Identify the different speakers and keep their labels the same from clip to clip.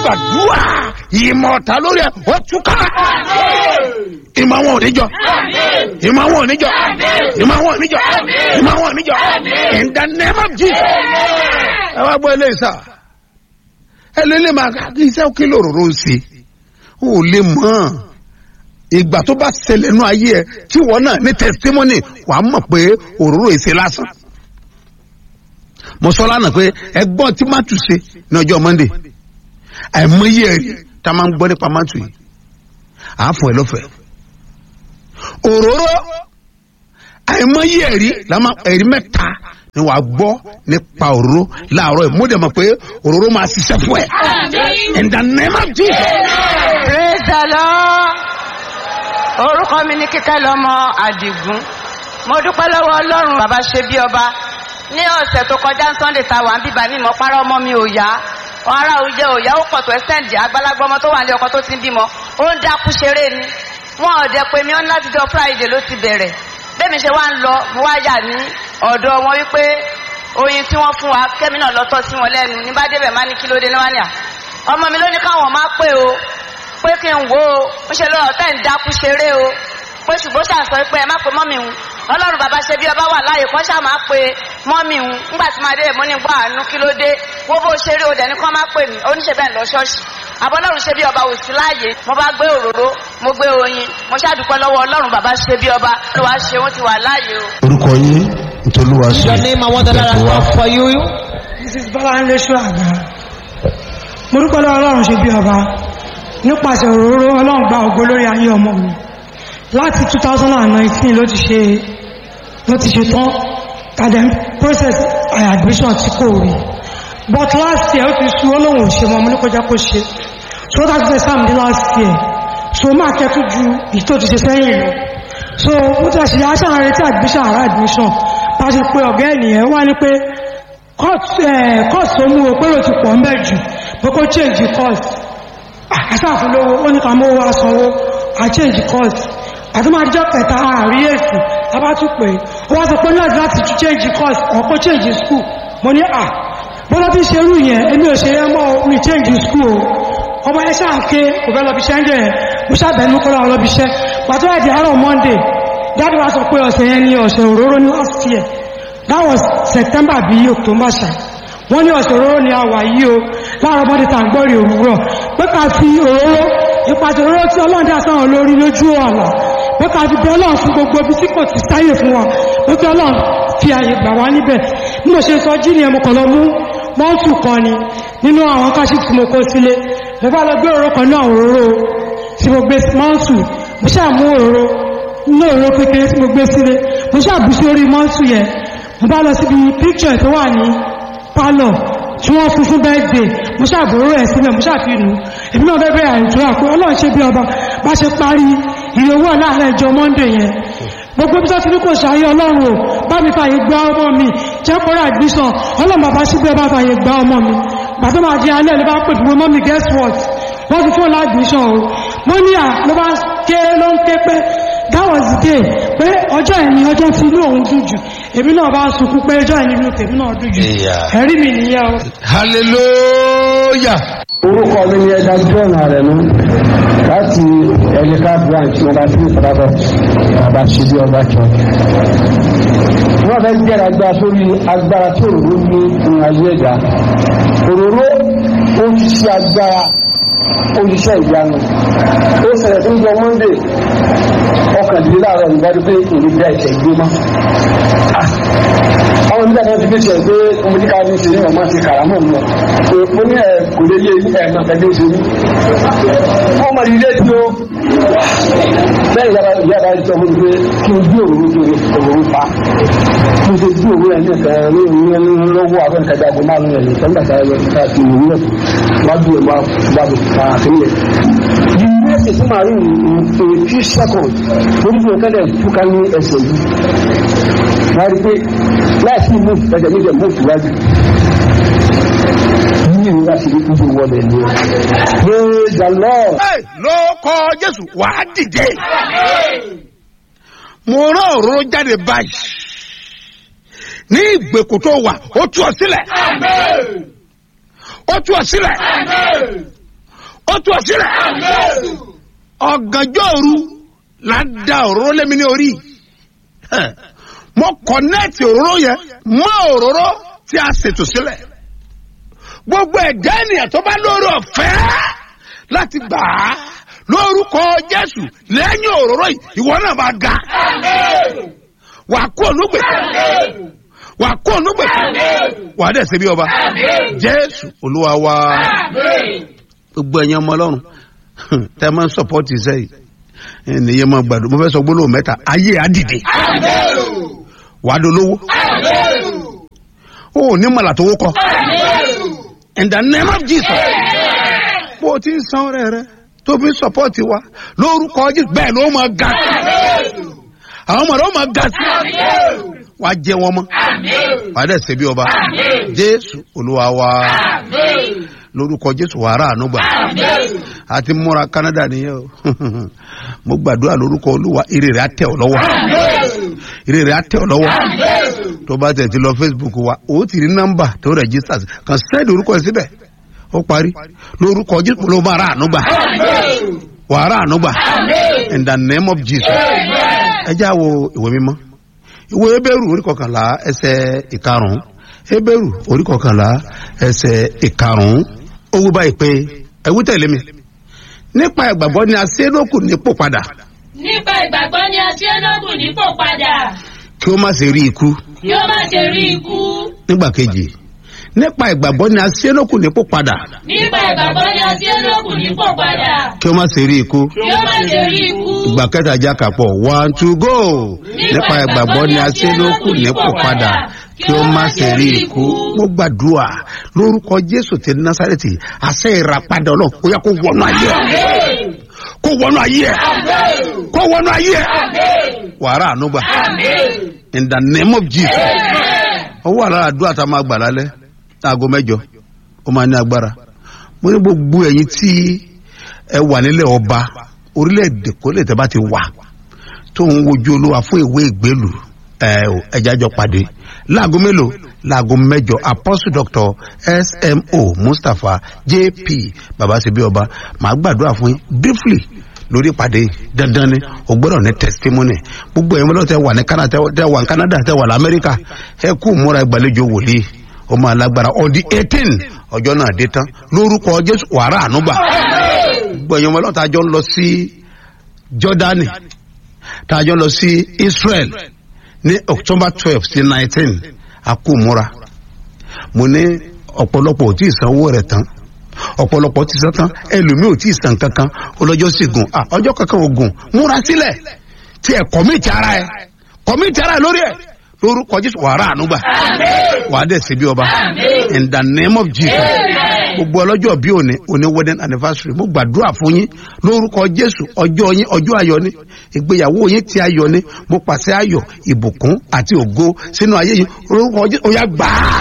Speaker 1: gbàdúrà ìmọ̀ ọ̀tá lórí ẹ̀ ó túká ìmọ̀ àwọn oníjọ ìmọ̀ àwọn oníjọ ìmọ̀ àwọn oníjọ ìmọ̀ àwọn oníjọ in the name of jesus ẹ wá gbọ́ ilé ìsà ẹ lè lè máa kí iṣẹ́ kí lòróró ń ṣe ó lè mọ̀ ìgbà tó bá ṣẹlẹ̀ nú ayé ẹ tí wọ́n náà ní testimony wàá mọ̀ pé òróró ìṣe lásán mo sọ lánàá pé ẹgbọ́n tí mátù ṣe ní ọjọ́ monday àìmọye ẹ̀rí tá a máa ń gbọ́ nípa mátù yìí àáfọ̀ ẹ̀ lọ́fẹ̀ẹ́ òróró àìmọye ẹ̀rí làmá ẹ̀rí mẹ́ta ni wàá gbọ́ nípa òróró láàárọ̀ ẹ̀ mo dẹ̀ mọ̀ pé òróró máa ṣiṣẹ́ fún ẹ̀ in the name of jesus.
Speaker 2: praise the lord orúkọ mi ní kíkẹ́ lọ́mọ àdìgún mo dúpẹ́ lọ́wọ́ ọlọ́run bàbá ṣe bí ọba ní ọ̀sẹ̀ tó kọjá sunday ta wà ń bíbá mi mọ̀ párọ̀ ọmọ mi ò yá wọn ará òjẹ òyà ó pọ̀ tó ẹ́sẹ̀ǹdì àgbàlagbà ọmọ tó wà ní ọkọ tó ti ń bímọ ó ń dákú ṣeré ni wọn ò dẹ pé mi ọ́n láti jọ friday ló ti bẹ̀rẹ̀ bẹ́ẹ̀mi ṣe wá ń lọ mo wá yà ní ọ̀dọ̀ wọn wípé oyin tí wọ́n fún wa kẹ́mi náà lọ́tọ́ sí wọn lẹ́nu ní bá débẹ̀ má ní kí ló dé ní wá ní à ọmọ mi ló ní káwọn má pé o pé kí n wo o ń ṣe lọ́rọ̀ tẹ́ ń dákú ṣeré o pé ṣùgbọ́n ṣàṣọ pé ẹ má pe mọ́mì ń ọlọ́run bàbá ṣe bí ọba wà láàyè kọ́ ṣáà máa pe mọ́mì ń ńgbà tí máa dé mo ní gbọ́ àánú kí ló dé wọ́n bó ṣeré o dẹ̀ ní kọ́ má pè mí oníṣẹ́ bẹ́ẹ̀ lọ ṣọ́ọ̀ṣì àbọ̀lọ́run ṣe bí ọba ò sí láàyè mo bá gbé òróró mo gbé oyin mo ṣàdúpẹ́ lọ́wọ́ ọlọ́run bàbá ṣe bí ọba ló wá ṣe wọ́n ti wà láàyè o.
Speaker 3: orúkọ yín nítorí wàá ṣe
Speaker 4: Your name and what the Lord has done for you.
Speaker 5: mrs bọ́láńlé ṣọ́àgbà mo dúpẹ́ lọ́wọ́ ọlọ́run ṣe bí ọba nípasẹ̀ òróró ọlọ́run gba ògo lórí ayé ọmọ mi láti 2019 ló ti ṣe ló ti ṣe tán kàdé process admission tí kò rí but last year ó ti sú olóhùn òṣè mọ́ mo ní kọjá kó ṣe so that is the same day last year so máa kẹ́tù ju ìtò ti ṣe sẹ́yìn lọ so mo ti ṣe aṣáà retí admission àrà admission bá ṣe pé ọ̀gá ènìyàn wá ní pé course tó mú o pé ó ti pọ̀ ń bẹ̀ jù pé kó change course àṣàfún lówó ó ní ká mọ́ wá sanwó à change course àti máa jẹ́ kẹta àrí èsì abátúpẹ̀ ó wá sọ pé láti láti tún change course ọ̀pọ̀ change school mo ní à bọ́lá tí ṣe rú yẹn èmi ò ṣe yẹn mọ́ mi change school o ọmọ ẹ ṣáà ké kò fẹ́ lọ́bi iṣẹ́ ń jẹ́ yẹn mo ṣàbẹ̀nu kó lọ́wọ́ lọ́bi iṣẹ́ pàtó ẹ̀dì àárọ̀ monday dáàdì wa sọ pé ọ̀sẹ̀ yẹn ní ọ̀sẹ̀ òróró ní last year that was september bí october ṣá wọ́n ní ọ̀sẹ̀ òróró ni a wà yìí o láàárọ̀ monday tá à ń gbọ́ rí òwúrọ̀ pé ká fi òróró ìpàtẹ òróró tí ọlọ́run dá sáwọn lórí lójú ọ̀la pé ká fi bẹ ọlọ́run fún gbogbo ibi tí kò ti sáyè fún wa pé kí ọlọ́run fi àyè gbà wá níbẹ̀ bí mo ṣe sọ jí ni ẹmu kan lọ mú mọ́ọ̀tù kan ni nínú àwọn káṣí tí mo kó sílé mo bá lọ gbé òróró kan náà òróró tí mo gbé mọ́ọ̀tù mo ṣáà mú òróró nínú òróró kékeré tí mo gbé sílé mo ṣáà bù sí orí mọ́ọ̀tù yẹn mo bá lọ síbi píkṣọ̀ tó wà ní pálọ̀ tí wọ́n fún fún bẹ́ẹ̀dẹ̀ mo ṣàbòrò ẹ̀ sílẹ̀ mo ṣàfihàn èmi náà bẹ́ẹ̀ àìjọra pé ọlọ́run ṣe bí ọba bá ṣe parí ìyówó láàárẹ̀ ìjọ monday yẹn gbogbo bí sọ́tún ní kò ṣàyẹ ọlọ́run o bá mi fàyè gba ọmọ mi jẹ́ kọ́rọ̀ admission ọlọ́run bàbá sí bí ọba fàyè gba ọmọ mi bàtọ́ máa di alẹ́ ló bá pè fún mọ́ mi guess what wọ́n ti fún admission o mo ní à ló bá ké ló ń ké pé that was the day pé ọjọ́ ẹ̀ni ọjọ́ tí inú òun dùn jù èmi náà bá sunkún pé ọjọ́ ẹ̀ni inú tèmi náà dùn jù ẹ̀rí mi nìyẹn o.
Speaker 1: hallelujah.
Speaker 6: orúkọ mi ni ẹja john arẹnu láti ẹnìká branch ọba tí ìfọdàbọ ọba ṣíbí ọba jọ wọn fẹẹ jẹrà gba sórí agbára tí òróró ní ìrìn ayé ẹ̀dá òróró ó ti ṣe agbára olùṣẹ́ ìyanu ó ṣẹlẹ̀ tó ń jọ monday ọkàndínláàrọ̀ ìgbàdí pé òní dá ẹ̀ṣẹ̀ gbé mọ́ àwọn nígbà náà ti fi ṣe pé ọmọ tí ká ní ṣe ní ọmọ ti kàrámọ̀ mọ́ pé mo ní ẹ̀ kò lè yé ẹ̀mọ̀ pẹ̀lú ṣe ní wọ́n mọ̀ ilé tí ó bẹ́ẹ̀ yàrá yàrá sọ fún mi pé kí n gbé òwúrú kí n òwúrú pa mo ṣe gbé òwúrú ẹ̀ ní ẹ̀fẹ̀ ní ìwúrú lọ́wọ́ àwọn ìkẹjà àgbo márùn-ún ẹ̀ ní sọ́ńdà sára yọ ká ti ìwúrú ẹ̀ wájú ẹ̀ wá wá bò ká àkínyẹ̀ ẹsẹ̀ tí màá rí in few seconds lórí bí ọ̀kẹ́lẹ̀ túká ní ẹsẹ̀ yìí wọ́n rí pé láìsí mú ẹ̀jẹ̀ méjì mú síwájú ní ìlú láti rí kúrò wọlé ní praise the lord.
Speaker 1: Hey, ló kọ jésù wàá dìde mo rán òróró jáde báyìí ní ìgbèkùn tó wà ó tú ọ sílẹ̀ ó tú ọ sílẹ̀ ó tú ọ sílẹ̀ ọ̀gànjọ́ òru la da òróró lémi ní orí Ẹ̀, mo kọ̀nẹ́ẹ̀tì òróró yẹn mọ́ òróró tí a ṣètò sílẹ̀ gbogbo ẹ̀dá ènìyàn tó bá lórí ọ̀fẹ́ láti gbà á lórúkọ jésù lẹ́yìn òróró yìí ìwọ náà bá ga wà á kó onúgbè wà á kó onúgbè wà á dẹ̀ ṣe bí ọba jésù olúwa wa gbogbo ẹ̀yin ọmọ ọlọ́run tẹ́ ẹ máa ń sọpọ́tì sẹ́yìn ènìyàn máa gbàdúrà mo fẹ́ sọ gbólóhùn mẹ́ta ayé àdìde wàá dolówó ó ní mọ̀lá tó wó kọ in the name of jesus bó o ti ń san ọrẹ rẹ tó fi ń sọpọ́tì wa lórúkọ jésù bẹ́ẹ̀ ló máa ga sí àwọn ọmọ rẹ ó máa ga sí wàá jẹ wọn mọ́ wàá dẹ̀ ṣe bí ọba jésù olúwa wa lórúkọ jésù wàrà ànúgbà àti múra canada nìyẹn o mo gbàdúrà lórúkọ olúwa ire rẹ á tẹ ọ lọwọ ire rẹ á tẹ ọ lọwọ tó bá tẹ̀ ti lọ facebook wa o ti rí nọ́mbà tó register sí kàn sẹ́ẹ̀dì orúkọ ẹ̀ síbẹ̀ ó parí lórúkọ jésù ló máa rà ànúgbà wàrà ànúgbà in the name of jesus ẹ já wo ìwé mímọ́ ìwé ebéèrú orí kọkànlá ẹsẹ̀ ìkarùn-ún ebéèrú orí kọkànlá ẹsẹ̀ ìkarùn-ún ó wí báyìí pé ẹwú tẹ̀lé mi nípa ìgbàgbọ́ ni a ṣe é lókù nípò padà
Speaker 7: nípa ìgbàgbọ́ ni a ṣe lókun nípò padà
Speaker 1: kí ó má ṣe rí ikú
Speaker 7: kí ó má ṣe rí ikú
Speaker 1: nígbà kejì nípa ìgbàgbọ́ ni a ṣe é lókù nípò padà
Speaker 7: nípa ìgbàgbọ́ ni a ṣe lókun nípò padà
Speaker 1: kí ó má ṣe rí ikú
Speaker 7: kí ó má ṣe rí ikú
Speaker 1: ìgbà kẹta já kàpọ̀ one two go nípa ìgbàgbọ́ ni a ṣe é lókù nípò padà kí ó má ṣe rí ikú mo gbàdúrà lórúkọ jésù ti násàrètì àṣẹ ìràpadà ọlọ́run ó yẹ kó wọnú ayé ẹ kó wọnú ayé ẹ kó wọnú ayé ẹ wàrà ànúgbà in the name of jesus ó wà lára àdúrà tá a máa gbà lálẹ́ aago mẹ́jọ ó máa ní agbára mo ní gbogbo ẹ̀yin tí ẹ wà nílẹ̀ ọba orílẹ̀-èdè kó lè tẹ́ bá ti wà tó ń wojú olúwa fún ìwé ìgbélù ẹ ò ẹja jọ pàdé láago mélòó láago mẹjọ apostle doctor smo mustapha jp babasebi ọba màá gbàdúrà fún yín briefly lórí ìpàdé yìí. dandan ni o gbọdọ ní testimony gbogbo ẹ̀yin mọ́lọ́ tẹ wà ní canada tẹ wà ní canada tẹ wà ní amẹ́ríkà ẹ kú múra ìgbàlejò wòlíì ó máa lágbára on the eighteen ọjọ́ náà dé tán lórúkọ jésù wàrà ànúgbà gbogbo ẹ̀yin mọ́lọ́ tá a jọ ń lọ sí jordani tá a jọ ń lọ sí israel ní october twelve sí nineteen akúmúra mo ní ọ̀pọ̀lọpọ̀ ò tí ì sanwó rẹ̀ tán ọ̀pọ̀lọpọ̀ ti san tán ẹlòmíì ò tí ì san kankan ọlọ́jọ́ sì gùn à ọjọ́ kankan ò gùn múra sílẹ̀ tí ẹ kọ̀míìtì ara ẹ kọ̀míìtì ara ẹ lórí ẹ lórúkọ jésù wàrà ànúgbà wàá dẹ̀ síbi ọba in the name of jesus gbogbo ọlọ́jọ́ bí òní òní wedding anniversary mo gbàdúrà fún yín lórúkọ jésù ọjọ́ yín ọjọ́ ayọ̀ ni ìgbéyàwó yín ti ayọ̀ ni mo pàṣẹ ayọ̀ ìbùkún àti ògo sínú ayé yín lórúkọ jésù ó yá gbà á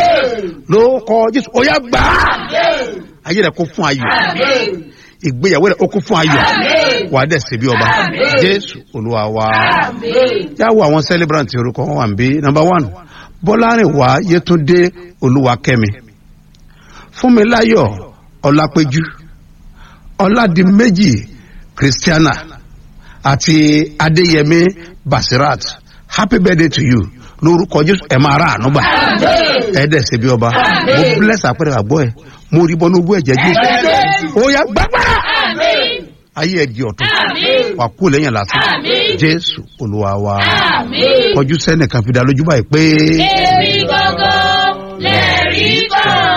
Speaker 1: lórúkọ jésù ó yá gbà á ayé rẹ kó fún ayọ̀ ìgbéyàwó rẹ ó kó fún ayọ̀ wà á dẹ̀ sí bí ọba jésù olúwa wa yàwó àwọn celebrant orúkọ wọn wà ń bí number one bọ́lárìnwá yétúndé olúwakẹ́mi fúnmiláyọ̀ ọlápẹ́jú ọládìméjì christiana àti adéyẹmí basirat happy birthday to you lórúkọ jésù ẹ máa ra àánú gbà ẹ dẹ̀ ṣe bí ọba mo bless àpẹẹrẹ àgbọ̀ ẹ mo rí bọ́nú ogún ẹ̀jẹ̀ jésù ó yá gbàgbára ayé ẹ di ọ̀tún wà kú lẹ́yìn lásán jésù olúwa wa kọjú sẹ́nìkan fi dá lójú báyìí pé.
Speaker 7: èmi gangan lẹ́rí kan.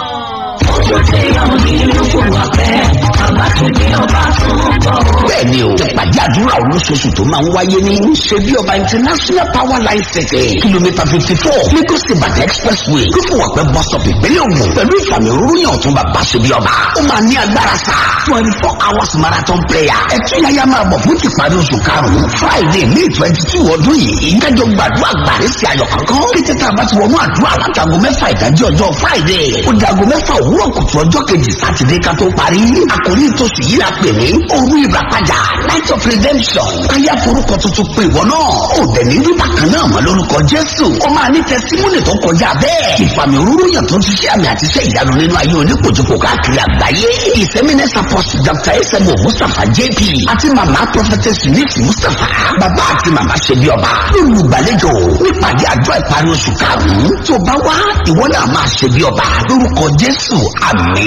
Speaker 8: bẹ́ẹ̀ni o ìpàdé àdúrà olóṣooṣù tó máa ń wáyé ní ṣebí ọba international power line city kìlómítà fifty four lagos ibadan expressway kófòwàpẹ́ bus stop ìpínlẹ̀ ògùn pẹ̀lú ìfàmì òróró ọ̀tún bàbá ṣebí ọba ó máa ní agbára sá twenty four hours marathon prayer ẹ̀túnyáyá máa bọ̀ fún tìparí oṣù karùn-ún friday may twenty two ọdún yìí kájọ gbàdúrà gbàrí sí ayọ̀ kankan kété tá a bá ti wọnú àdúrà látago mẹ́fà ìdájí ọjọ́ friday ó di aago mẹ́fà òwúrọ̀ kùtù ọjọ́ kejì sátidé ká tó parí àkórí tòṣù yìí la pè ní òru ìràpadà night of redemption káyà forúkọ tuntun pé ìwọ náà ò dẹ̀ ní rí bákan náà mọ́ lórúkọ jésù ó máa ní tẹsímúnì tó kọjá bẹ́ẹ̀ ìfàmì òróró yàn tó ti ṣe àmì àti iṣẹ́ ìyanu nínú ayé oníkojúkò káàkiri àgbáyé ìsẹ́mínẹ́sì apostle dr esemo mustapha jp àti mama prophetess miss mustapha bàbá àti mama ṣe bí ọba olùgbàlejò nípàdé àjọ ìparí oṣù karùn-ún tó bá wá ìwọ náà máa ṣe bí ọba lórúkọ jésù àmì